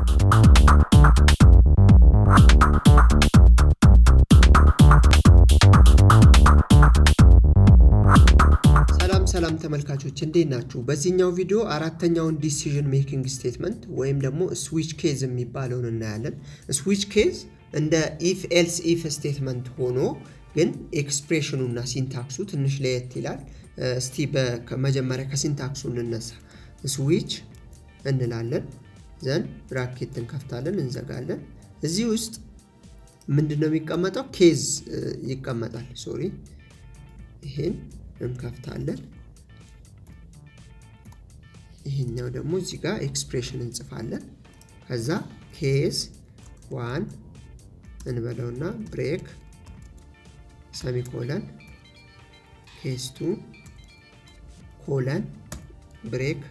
ሰላም ሰላም ተመልካቾች እንዴት ናችሁ? በዚህኛው ቪዲዮ አራተኛውን ዲሲዥን ሜኪንግ ስቴትመንት ወይም ደግሞ ስዊች ኬዝ የሚባለውን እናያለን። ስዊች ኬዝ እንደ ኢፍ ኤልስ ኢፍ ስቴትመንት ሆኖ ግን ኤክስፕሬሽኑ እና ሲንታክሱ ትንሽ ለየት ይላል። እስቲ መጀመሪያ ከሲንታክሱ እንነሳ። ስዊች እንላለን፣ ዘን ብራኬት እንከፍታለን፣ እንዘጋለን። እዚህ ውስጥ ምንድን ነው የሚቀመጠው? ኬዝ ይቀመጣል። ሶሪ ይሄን እንከፍታለን። ይሄኛው ደግሞ እዚህ ጋር ኤክስፕሬሽን እንጽፋለን። ከዛ ኬዝ ዋን እንበለውና ብሬክ ሰሚኮለን ኬዝ ቱ ኮለን ብሬክ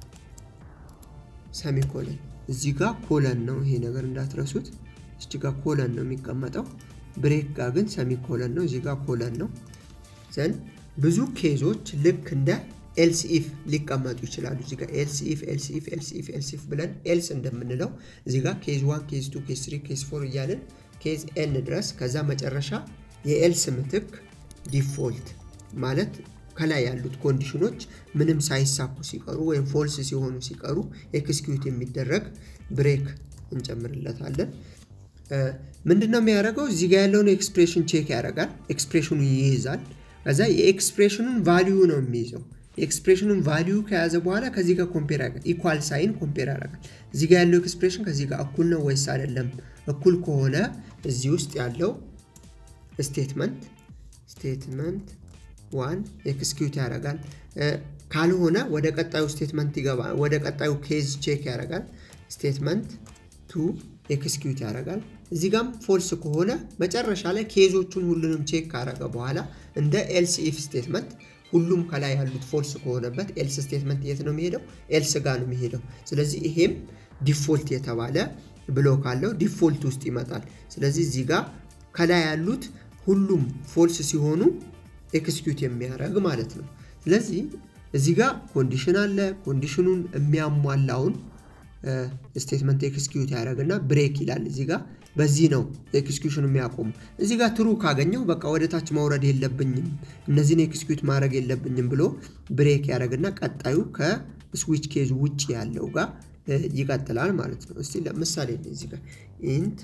ሰሚኮለን። እዚህ ጋር ኮለን ነው ይሄ ነገር እንዳትረሱት። እዚህ ጋር ኮለን ነው የሚቀመጠው። ብሬክ ጋር ግን ሰሚኮለን ነው። እዚህ ጋር ኮለን ነው። ዘንድ ብዙ ኬዞች ልክ እንደ ኤልስ ኢፍ ሊቀመጡ ይችላሉ። እዚህ ጋር ኤልስ ኢፍ ኤልስ ኢፍ ኤልስ ኢፍ ኤልስ ኢፍ ብለን ኤልስ እንደምንለው እዚህ ጋር ኬዝ ዋን ኬዝ ቱ ኬዝ ትሪ ኬዝ ፎር እያልን ኬዝ ኤን ድረስ ከዛ መጨረሻ የኤልስ ምትክ ዲፎልት ማለት ከላይ ያሉት ኮንዲሽኖች ምንም ሳይሳኩ ሲቀሩ ወይም ፎልስ ሲሆኑ ሲቀሩ ኤክስኪዩት የሚደረግ ብሬክ እንጨምርለታለን። ምንድነው የሚያደርገው? እዚህ ጋር ያለውን ኤክስፕሬሽን ቼክ ያደርጋል። ኤክስፕሬሽኑ ይይዛል። ከዛ የኤክስፕሬሽኑን ቫሊዩ ነው የሚይዘው። የኤክስፕሬሽኑን ቫሊዩ ከያዘ በኋላ ከዚህ ጋር ኮምፔር ያደርጋል። ኢኳል ሳይን ኮምፔር ያደርጋል። እዚህ ጋር ያለው ኤክስፕሬሽን ከዚህ ጋር እኩል ነው ወይስ አይደለም? እኩል ከሆነ እዚህ ውስጥ ያለው ስቴትመንት ስቴትመንት ዋን ኤክስኪዩት ያደርጋል። ካልሆነ ወደ ቀጣዩ ስቴትመንት ይገባል። ወደ ቀጣዩ ኬዝ ቼክ ያደርጋል። ስቴትመንት ቱ ኤክስኪዩት ያደርጋል። እዚህ ጋም ፎልስ ከሆነ መጨረሻ ላይ ኬዞቹን ሁሉንም ቼክ ካረገ በኋላ እንደ ኤልስ ኢፍ ስቴትመንት ሁሉም ከላይ ያሉት ፎልስ ከሆነበት ኤልስ ስቴትመንት የት ነው የሚሄደው? ኤልስ ጋር ነው የሚሄደው። ስለዚህ ይሄም ዲፎልት የተባለ ብሎክ አለው ዲፎልት ውስጥ ይመጣል። ስለዚህ እዚህ ጋር ከላይ ያሉት ሁሉም ፎልስ ሲሆኑ ኤክስኪዩት የሚያደርግ ማለት ነው። ስለዚህ እዚህ ጋር ኮንዲሽን አለ። ኮንዲሽኑን የሚያሟላውን ስቴትመንት ኤክስኪዩት ያደረግና ብሬክ ይላል እዚህ ጋር በዚህ ነው ኤክስኪዩሽን የሚያቆሙ። እዚህ ጋር ትሩ ካገኘው በቃ ወደ ታች ማውረድ የለብኝም እነዚህን ኤክስኪዩት ማድረግ የለብኝም ብሎ ብሬክ ያደረግና ቀጣዩ ከስዊች ኬዝ ውጭ ያለው ጋር ይቀጥላል ማለት ነው። እስቲ ለምሳሌ እዚህ ጋር ኢንት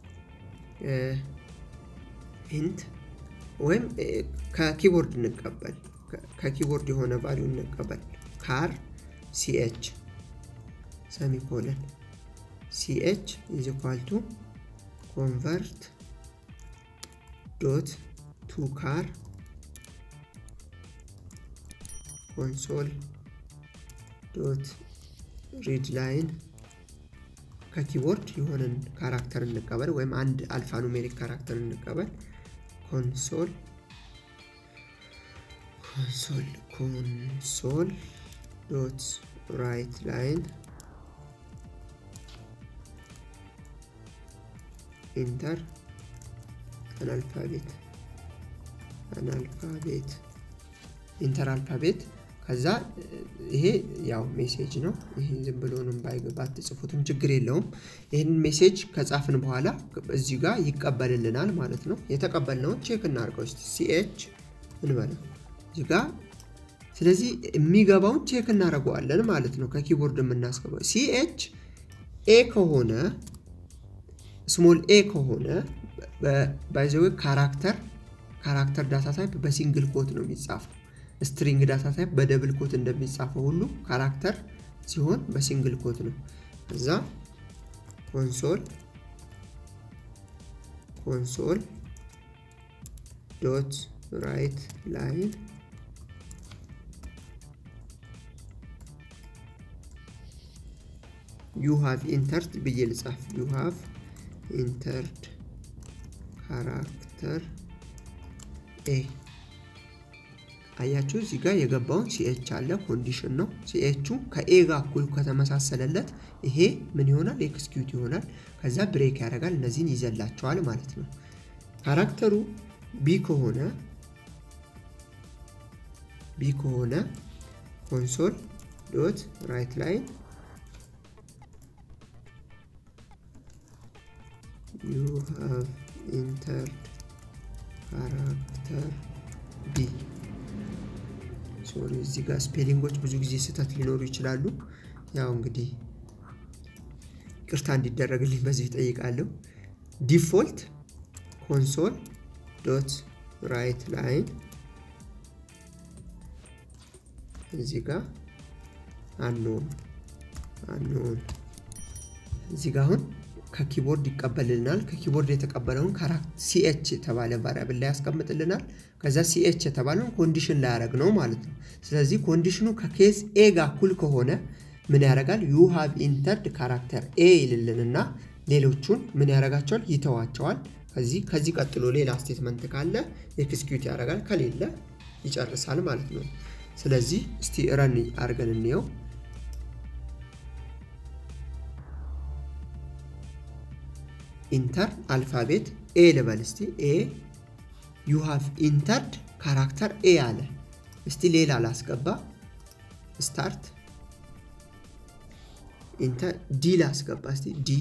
ኢንት ወይም ከኪቦርድ እንቀበል ከኪቦርድ የሆነ ቫሊዩ እንቀበል ካር ሲኤች ሰሚኮለን ሲኤች ኢዝ ኢኳል ቱ ኮንቨርት ዶት ቱ ካር ኮንሶል ዶት ሪድ ላይን ከኪቦርድ የሆነን ካራክተር እንቀበል ወይም አንድ አልፋ ኑሜሪክ ካራክተር እንቀበል ኮንሶል ኮንሶል ኮንሶል ዶት ራይት ላይን ኢንተር አናልፋቤት አናልፋቤት ኢንተር አልፋቤት ከዛ ይሄ ያው ሜሴጅ ነው። ይሄ ዝም ብሎንም ባትጽፉትም ችግር የለውም። ይህንን ሜሴጅ ከጻፍን በኋላ እዚህ ጋር ይቀበልልናል ማለት ነው። የተቀበልነውን ቼክ እናድርገው እስኪ ሲኤች እንበለው እዚህ ጋር ስለዚህ የሚገባውን ቼክ እናደርገዋለን ማለት ነው። ከኪቦርድ የምናስገባው ሲኤች ኤ ከሆነ ስሞል ኤ ከሆነ ባይዘዌ ካራክተር ካራክተር ዳታ ታይፕ በሲንግል ኮት ነው የሚጻፈው። ስትሪንግ ዳታ ታይፕ በደብል ኮት እንደሚጻፈው ሁሉ ካራክተር ሲሆን በሲንግል ኮት ነው። እዛ ኮንሶል ኮንሶል ዶት ራይት ላይን ዩ ሃቭ ኢንተርድ ብዬ ልጻፍ ዩ ሃቭ ኢንተርድ ካራክተር ኤ አያችሁ እዚህ ጋር የገባውን ሲኤች አለ ኮንዲሽን ነው ሲኤቹ ከኤ ጋር እኩል ከተመሳሰለለት ይሄ ምን ይሆናል ኤክስኪዩት ይሆናል ከዛ ብሬክ ያደርጋል እነዚህን ይዘላቸዋል ማለት ነው ካራክተሩ ቢ ከሆነ ቢ ከሆነ ኮንሶል ዶት ራይት ላይን ዩ ሃቭ ኢንተርድ ካራክተር ቢ ሶሪ እዚህ ጋር ስፔሊንጎች ብዙ ጊዜ ስህተት ሊኖሩ ይችላሉ። ያው እንግዲህ ቅርታ እንዲደረግልኝ በዚህ ጠይቃለሁ። ዲፎልት ኮንሶል ዶት ራይት ላይን እዚህ ጋር አንኖን አንኖን እዚህ ጋር አሁን ከኪቦርድ ይቀበልልናል። ከኪቦርድ የተቀበለውን ሲኤች የተባለ ቫሪያብል ላይ ያስቀምጥልናል። ከዛ ሲኤች የተባለውን ኮንዲሽን ላይ ያደረግ ነው ማለት ነው። ስለዚህ ኮንዲሽኑ ከኬዝ ኤ ጋር እኩል ከሆነ ምን ያደርጋል? ዩ ሃቭ ኢንተርድ ካራክተር ኤ ይልልንና ሌሎቹን ምን ያደርጋቸዋል? ይተዋቸዋል። ከዚህ ከዚህ ቀጥሎ ሌላ ስቴትመንት ካለ ኤክስኪዩት ያደርጋል፣ ከሌለ ይጨርሳል ማለት ነው። ስለዚህ እስቲ ረን አድርገን እንየው። ኢንተር አልፋቤት ኤ ልበል እስቲ ኤ ዩ ሃቭ ኢንተርድ ካራክተር ኤ አለ። እስቲ ሌላ ላስገባ ስታርት ኢንተር ዲ ላስገባ እስቲ ዲ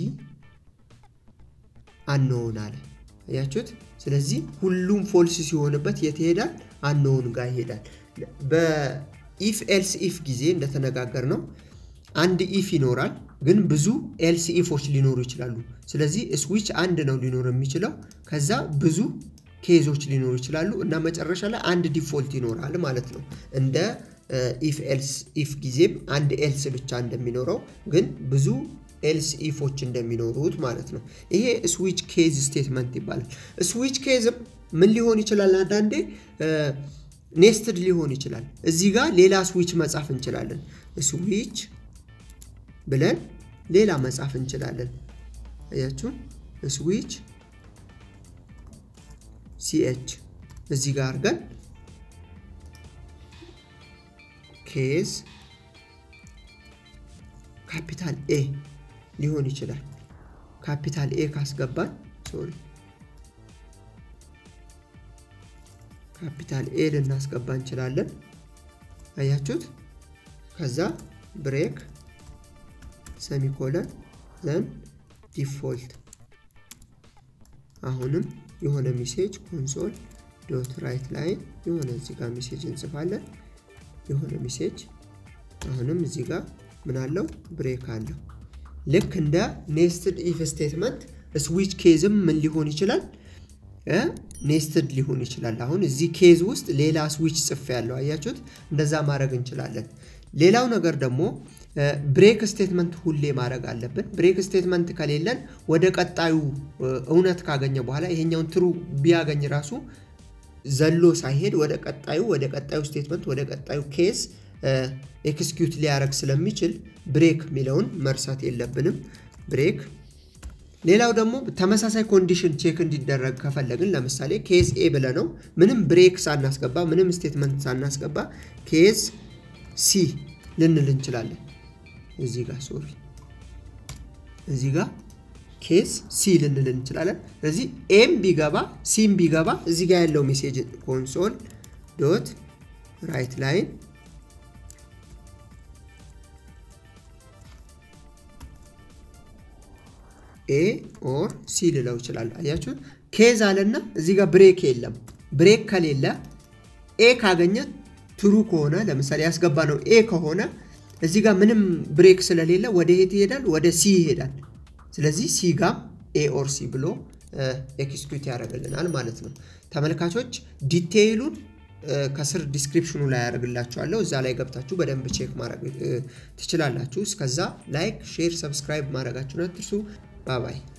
አንኖን አለ። አያችሁት? ስለዚህ ሁሉም ፎልስ ሲሆንበት የት ይሄዳል? አንኖን ጋር ይሄዳል። በኢፍ ኤልስ ኢፍ ጊዜ እንደተነጋገር ነው አንድ ኢፍ ይኖራል፣ ግን ብዙ ኤልስ ኢፎች ሊኖሩ ይችላሉ። ስለዚህ ስዊች አንድ ነው ሊኖር የሚችለው። ከዛ ብዙ ኬዞች ሊኖሩ ይችላሉ እና መጨረሻ ላይ አንድ ዲፎልት ይኖራል ማለት ነው። እንደ ኢፍ ኤልስ ኢፍ ጊዜም አንድ ኤልስ ብቻ እንደሚኖረው ግን ብዙ ኤልስ ኢፎች እንደሚኖሩት ማለት ነው። ይሄ ስዊች ኬዝ ስቴትመንት ይባላል። ስዊች ኬዝም ምን ሊሆን ይችላል? አንዳንዴ ኔስትድ ሊሆን ይችላል። እዚህ ጋር ሌላ ስዊች መጻፍ እንችላለን። ስዊች ብለን ሌላ መጻፍ እንችላለን። አያችሁ ስዊች ሲኤች እዚህ ጋር አድርገን ኬዝ ካፒታል ኤ ሊሆን ይችላል። ካፒታል ኤ ካስገባን ሶሪ ካፒታል ኤ ልናስገባ እንችላለን። አያችሁት? ከዛ ብሬክ ሰሚኮለን ዘን ዲፎልት አሁንም የሆነ ሜሴጅ ኮንሶል ዶት ራይት ላይን የሆነ እዚህ ጋር ሜሴጅ እንጽፋለን። የሆነ ሜሴጅ አሁንም እዚህ ጋር ምን አለው ብሬክ አለው። ልክ እንደ ኔስትድ ኢፍ ስቴትመንት ስዊች ኬዝም ምን ሊሆን ይችላል? ኔስትድ ሊሆን ይችላል። አሁን እዚህ ኬዝ ውስጥ ሌላ ስዊች ጽፌ ያለው አያችሁት? እንደዛ ማድረግ እንችላለን። ሌላው ነገር ደግሞ ብሬክ ስቴትመንት ሁሌ ማድረግ አለብን። ብሬክ ስቴትመንት ከሌለን ወደ ቀጣዩ እውነት ካገኘ በኋላ ይሄኛውን ትሩ ቢያገኝ ራሱ ዘሎ ሳይሄድ ወደ ቀጣዩ ወደ ቀጣዩ ስቴትመንት ወደ ቀጣዩ ኬስ ኤክስኪዩት ሊያደረግ ስለሚችል ብሬክ የሚለውን መርሳት የለብንም። ብሬክ ሌላው ደግሞ ተመሳሳይ ኮንዲሽን ቼክ እንዲደረግ ከፈለግን ለምሳሌ ኬዝ ኤ ብለ ነው ምንም ብሬክ ሳናስገባ ምንም ስቴትመንት ሳናስገባ ኬዝ ሲ ልንል እንችላለን። እዚህ ጋር ሶሪ እዚህ ጋር ኬስ ሲ ልንል እንችላለን። ስለዚህ ኤም ቢገባ ሲም ቢገባ እዚህ ጋር ያለው ሜሴጅ ኮንሶል ዶት ራይት ላይን ኤ ኦር ሲ ልለው ይችላል። አያችሁ ኬዝ አለና እዚህ ጋር ብሬክ የለም። ብሬክ ከሌለ ኤ ካገኘ ትሩ ከሆነ ለምሳሌ ያስገባ ነው ኤ ከሆነ እዚህ ጋር ምንም ብሬክ ስለሌለ ወደ የት ይሄዳል? ወደ ሲ ይሄዳል። ስለዚህ ሲ ጋም ኤ ኦር ሲ ብሎ ኤክስኪዩት ያደርግልናል ማለት ነው። ተመልካቾች ዲቴይሉን ከስር ዲስክሪፕሽኑ ላይ ያደርግላችኋለሁ። እዛ ላይ ገብታችሁ በደንብ ቼክ ማድረግ ትችላላችሁ። እስከዛ ላይክ፣ ሼር፣ ሰብስክራይብ ማድረጋችሁን አትርሱ። ባባይ